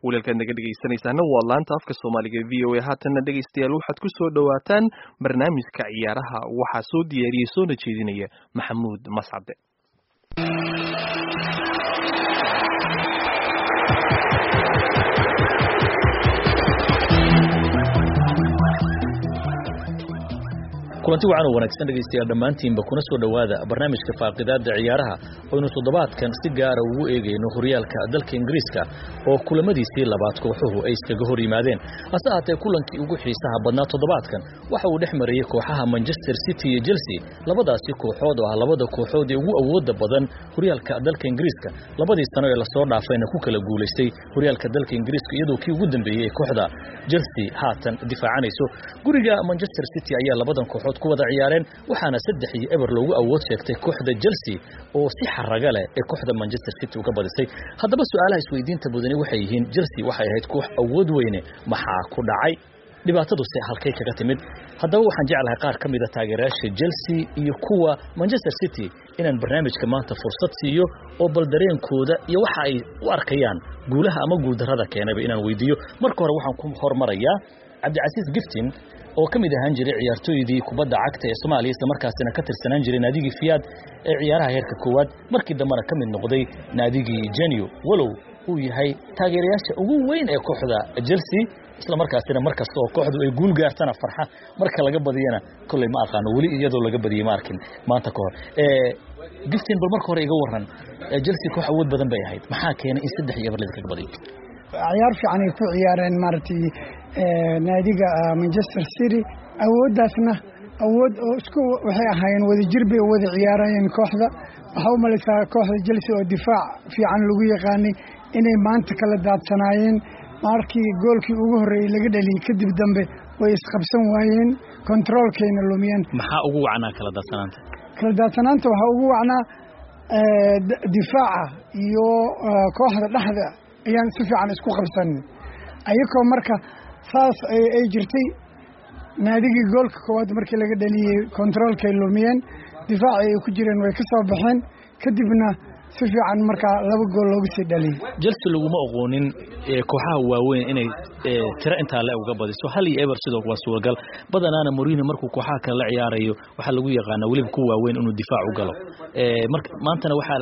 wiilalkaad naga dhegaysanaysaana waa laanta afka soomaaliga v o a haatanna dhegaystayaal waxaad ku soo dhowaataan barnaamijka ciyaaraha waxaa soo diyaariyey soona jeedinaya maxamuud mascade kulanti wacan oo wanaagsan dhegaystayaal dhammaantiinba kuna soo dhowaada barnaamijka faaqidaadda ciyaaraha oynu toddobaadkan si gaara ugu eegayno horyaalka dalka ingiriiska oo kulamadiisii labaad kooxuhu ay iskaga hor yimaadeen hase ahaatee kulankii ugu xiisaha badnaa toddobaadkan waxa uu dhex marayey kooxaha manchester city iyo chelsea labadaasi kooxood oo ah labada kooxood ee ugu awooda badan horyaalka dalka ingiriiska labadii sano ee lasoo dhaafayna ku kala guulaystay horyaalka dalka ingiriiska iyadoo kii ugu dambeeyey ee kooxda chelsea haatan difaacanayso guriga manchester city ayaa labadan kooxood ku wada ciyaareen waxaana saddex iyo eber loogu awood sheegtay kooxda chelsea oo si xaraga leh ee kooxda manchester city uga badisay haddaba su-aalaha isweydiinta mudani waxay yihiin chelsea waxay ahayd koox awood weyne maxaa ku dhacay dhibaataduse halkay kaga timid haddaba waxaan jeclahay qaar ka mida taageerayaasha chelsea iyo kuwa manchester city inaan barnaamijka maanta fursad siiyo oo bal dareenkooda iyo waxa ay u arkayaan guulaha ama guuldarrada keenayba inaan weydiiyo marka hore waxaan ku hormarayaa cabdicasiis giftin oo ka mid ahaan jiray ciyaartooydii kubadda cagta ee soomaaliya isla markaasina ka tirsanaan jiray naadigii fiyaad ee ciyaaraha heerka koowaad markii dambena ka mid noqday naadigii genio walow uu yahay taageerayaasha ugu weyn ee kooxda chelsea isla markaasina mar kasta oo kooxdu ay guul gaartana farxa marka laga badiyana kolley ma aqaano weli iyadoo laga badiyey ma arkin maanta ka hor giftin bal marka hore iga waran chelsea koox awood badan bay ahayd maxaa keenay in saddex iyo eberlid kaga badiyo ciyaar fiican ay ku ciyaareen maaragtay naadiga manchester city awooddaasna awood oo isku waxay ahaayeen wadajir bay wada ciyaarayeen kooxda waxaa u malaysaa kooxda chelsea oo difaac fiican lagu yaqaanay inay maanta kala daadsanaayeen markii goolkii ugu horreeyey laga dhaliyey kadib dambe way isqabsan waayeen kontaroolkayna lumiyeen maxaa ugu wacnaa kala daadsanaanta kala daadsanaanta waxaa ugu wacnaa difaaca iyo kooxda dhexda ayaan si fiican isku qabsanin ayakoo marka saas ay jirtay naadigii goolka koowaad markii laga dhaliyey kontaroolkay lumiyeen difaacii ay ku jireen way ka soo baxeen kadibna si fiican markaa laba gool looga sii dhaliyey chelsea laguma oqoonin kooxaha waaweyn inay tiro intaa le uga badiso hal iyo eber sidoo waa suuragal badanaana morino markuu kooxaha kale la ciyaarayo waxaa lagu yaqaanaa weliba ku waaweyn inuu difaac u galo maantana waxaa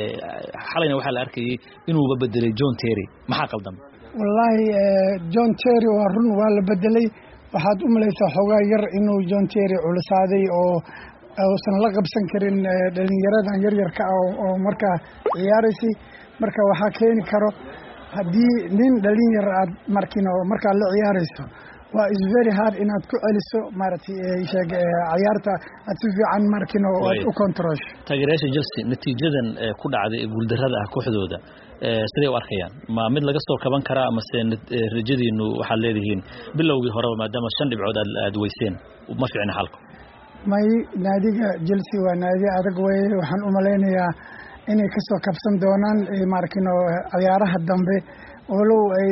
xalayna waxaa la arkayey inuuba bedelay john terry maxaa qaldam wallaahi john terry waa run waa la bedelay waxaad u malaysaa xoogaa yar inuu john terry culusaaday oo uusan la qabsan karin dhalinyaradan yaryarka ah oo markaa ciyaaraysay marka waxaa keeni karo haddii nin dhalinyar aad markin oo markaa la ciyaarayso waa is very hard inaad ku celiso maaragtay sheeg ciyaarta aad si fiican markin oo aad u controlsho taageerayaasha chelsea natiijadan ku dhacday ee guuldarrada ah kooxdooda siday u arkayaan ma mid laga soo kaban karaa amase rajadiinu waxaad leedihiin bilowgii horeba maadaama shan dhibcood aad weyseen ma fiicna xalku may naadiga chelsea waa naadi adag weye waxaan u malaynayaa inay ka soo kabsan doonaan maarkino ciyaaraha dambe walow ay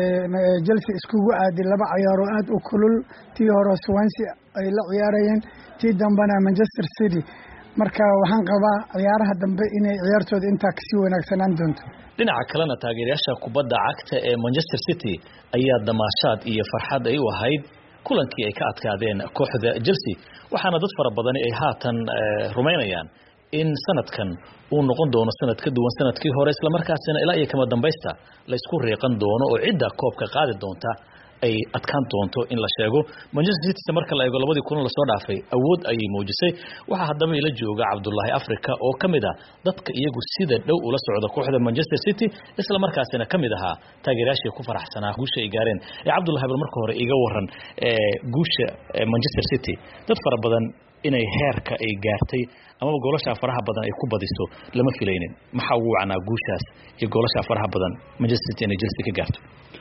chelsea iskugu aaday laba ciyaaroo aad u kulul tii hore swansea ay la ciyaarayeen tii dambena manchester city marka waxaan qabaa ciyaaraha dambe inay ciyaartooda intaa kasii wanaagsanaan doonto dhinaca kalena taageerayaasha kubadda cagta ee manchester city ayaa damaashaad iyo farxad ay u ahayd kulankii ay ka adkaadeen kooxda chelsea waxaana dad fara badani ay haatan rumaynayaan in sanadkan uu noqon doono sanad ka duwan sanadkii hore islamarkaasina ilaa iyo kama dambaysta la isku riiqan doono oo cidda koobka qaadi doonta ay adkaan doonto in la sheego manchester city marka la eego labadii kulan lasoo dhaafay awood ayay muujisay waxaa haddaba ila jooga cabdulaahi africa oo ka mid ah dadka iyagu sida dhow ula socda kooxda manchester city isla markaasina ka mid ahaa taageerayaashii ku faraxsanaa guusha ay gaareen ee cabdulahi bal marka hore iga waran guusha manchester city dad fara badan inay heerka ay gaartay amaba goolashaa faraha badan ay ku badiso lama filaynin maxaa ugu wacnaa guushaas iyo goolashaa faraha badan manchester city inay chelsea ka gaarto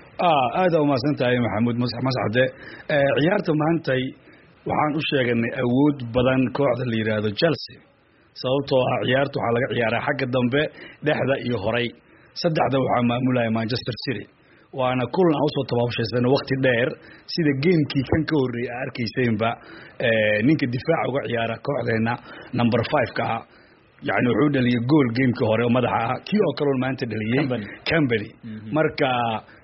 aada umahadsan tahay maxamuud mascade ciyaarta maantay waxaan u sheeganay awood badan kooxda la yidhaahdo chelsea sababtoo ah ciyaarta waxaa laga ciyaaraa xagga dambe dhexda iyo horay saddexda waxaa maamulaya manchester city waana kulan aan usoo tabaabshaysana wakti dheer sida geemkii kan ka horreeyay a arkaysaynba ninka difaaca uga ciyaara kooxdeena number five-ka ah yani wuxuu dhaliyay gool geemkii hore oo madaxa ah kii oo kaleon maanta dhaliyey cambany marka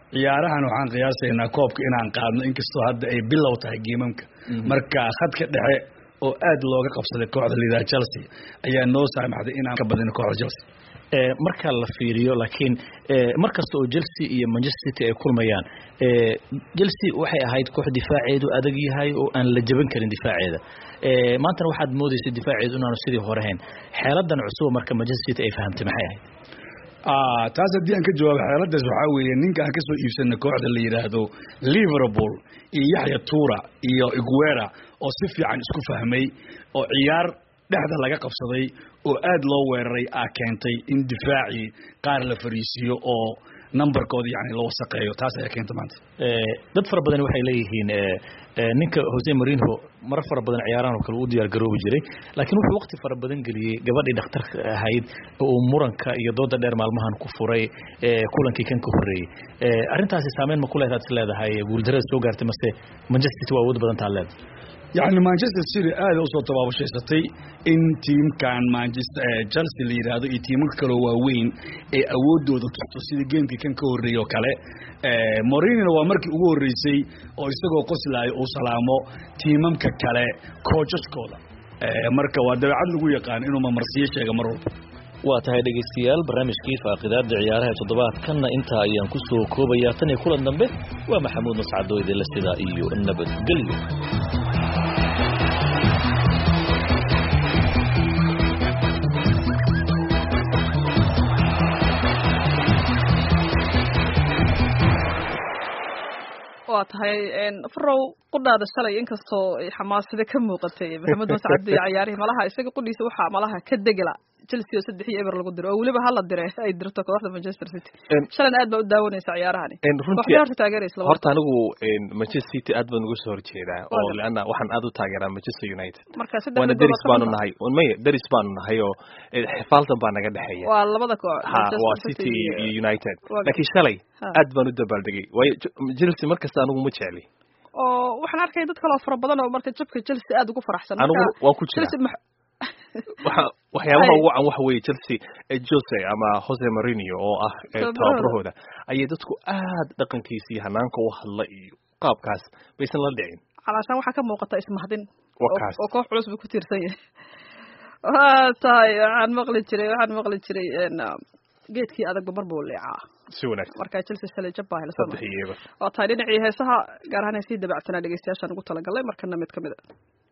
ciyaarahan waxaan qiyaasaynaa koobka inaan qaadno inkastoo hadda ay bilow tahay geemamka marka khadka dhexe oo aad looga qabsaday kooxda liidaha chelsea ayaa noo saamaxday inaan ka badino kooxda chelsea marka la fiiriyo laakiin mar kasta oo chelsea iyo manchester city ay kulmayaan chelsea waxay ahayd koox difaaceedu adag yahay oo aan la jaban karin difaaceeda maantana waxaad moodaysa difaaceedu inaanu sidii hore hayn xeeladan cusuba marka manchester city ay fahamtay maxay ahayd taas haddii aan ka jawaabo xeeladaas waxaa weeye ninka aan kasoo iibsanay kooxda la yidhaahdo liverpool iyo yaxya tura iyo iguera oo si fiican isku fahmay oo ciyaar dhexda laga qabsaday oo aad loo weeraray aa keentay in difaacii qaar la fariisiiyo oo numberkooda yani la wasaqeeyo taas ayaa keenta maanta dad fara badan waxay leeyihiin ninka jose marinho marar fara badan ciyaarahan oo kale u diyaar garoobi jiray laakiin wuxuu waqti fara badan geliyey gabadhii dhakhtarka ahayd oo uu muranka iyo dooda dheer maalmahan ku furay kulankii kan ka horreeyey arrintaasi saameyn ma ku leedaad is leedahay guuldarada soo gaartay mase manchester city waa awood badan taa leedahay yacni manchester city aada usoo tabaabushaysatay in tiimkan manchester chelsea la yidhaahdo iyo tiimaka kaloo waaweyn ee awoodooda tusto sida geemkii kan ka horreeyey oo kale morinina waa markii ugu horreysay oo isagoo qoslaayo uu salaamo tiimamka kale koojaskooda marka waa dabeecad lagu yaqaan inuu mamarsiyo sheega mar walba waa tahay dhegaystayaal barnaamijkii faaqidaada ciyaaraha toddobaadkanna intaa ayaan ku soo koobayaa tan iyo kulan dambe waa maxamuud mascado idinla sidaa iyo nabadgelyo waa tahay farow qudhaada shalay inkastoo xamaasada ka muuqatay maxamed mascad iyo cayaarihii malaha isaga qudhiisa waxaa malaha ka degela chelsea oo saddex iyo eber lagu diro oo weliba hala dire ay dirto kooxda manchester city shalan aad baa u daawanaysa ciyaarahani waxbay horta taageeraysa horta anigu manchester city aad baan uga soo horjeedaa oo leanna waxaan aad u taageeraa manchester united marka saddex waana deris baanu nahay maya deris baanu nahay oo xifaaltan baa naga dhexeeya waa labada koox ha waa city iyo united laakiin shalay aad baan u dabaaldegay waayo chelsea markasta anigu ma jecli oo waxaan arkaya dad kaloo fara badan oo marka jabka chelsea aad ugu faraxsan anigu waan ku jira waxa waxyaabaha ugu can waxa weeye chelsea jose ama jose marinio oo ah tababarahooda ayay dadku aad dhaqankiisa iyo hanaanka u hadla iyo qaabkaas baysan la dhicin calaashaan waxaa ka muuqata ismahdin wakaas oo koox culus buu ku tiirsan yahay waa tahay waxaan maqli jiray waxaan maqli jiray geedkii adagba mar buu leecaa si wanaagsan marka chelsea shalay jab baa saddex iyo eber waa tahay dhinacii heesaha gaar ahaan heesihii dabacsanaa dhegeystayaashaan ugu talagalay markana mid ka mid a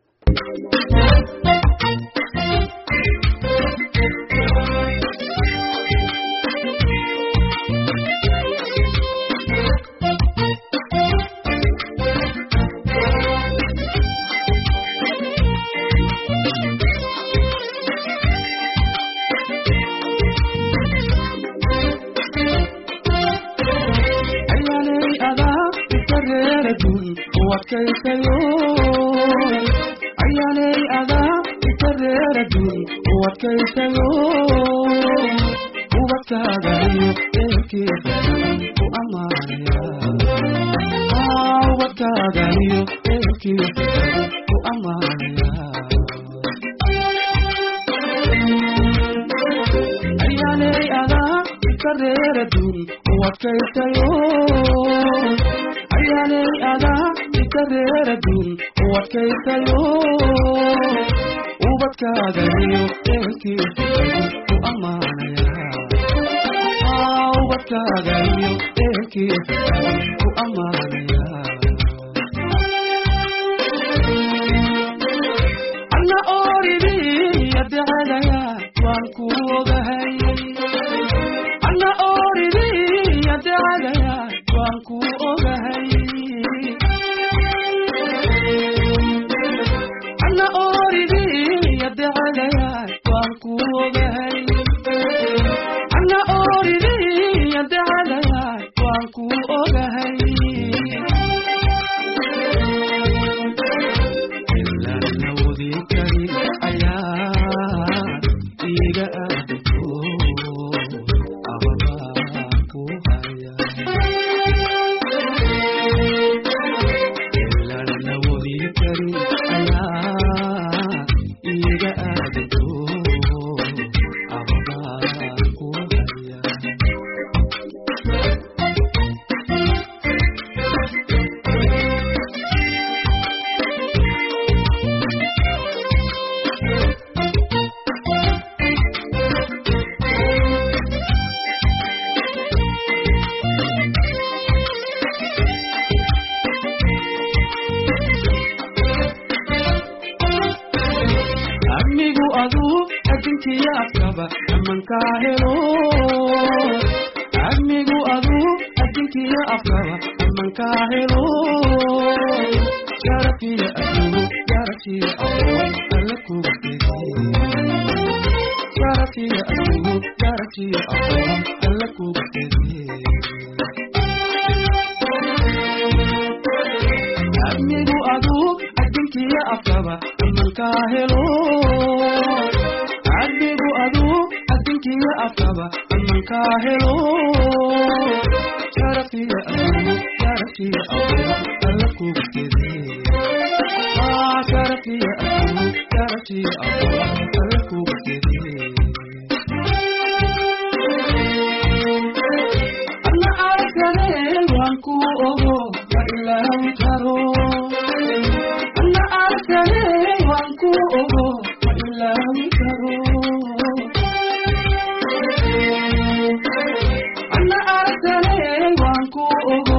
ayaanay adaa ikareeradun uwadkaysayo ubadkaagayo eelkeeda ku amaanaya ubadkaagayo eelkeeda ku amaanaya ayaanay adaa ikareeradun uwadkaysayo ayaanay adaa ikareeradun uwadkaysayo ubadkaagayo eelkiisa ku amaanaya ubadkaagayo eelkiisa ku amaanaya alla ooridiya dacadaya waan ku ogahay alla ooridiya dacadaya waan ku ogahay alla ooridiya dacadaya waan ku ogahay alla ooridiya dacadaya waan ku ogahay ilaan la wadi karin ayaa iga aadagto ababaa ku haya amankaa helo admigu adu adinkiya afkaba amankaa helo sharafiya adugu sharafiya aqoon alla kuga fediye sharafiya adugu sharafiya aqoon alla kuga fediye admigu adu adinkiya afkaba amankaa helo admigu adu adinkiya afkaba amankaa helo sharafiya adugu sharafiya aqoon alla kuga fediye Ah, sharafiya adugu sharafiya aqoon alla kuga fediye ana arkadeen waan ku ogo ma ilaawi karo ana arkadeen waan ku ogo ma ilaawi karo ana arkadeen waan ku ogo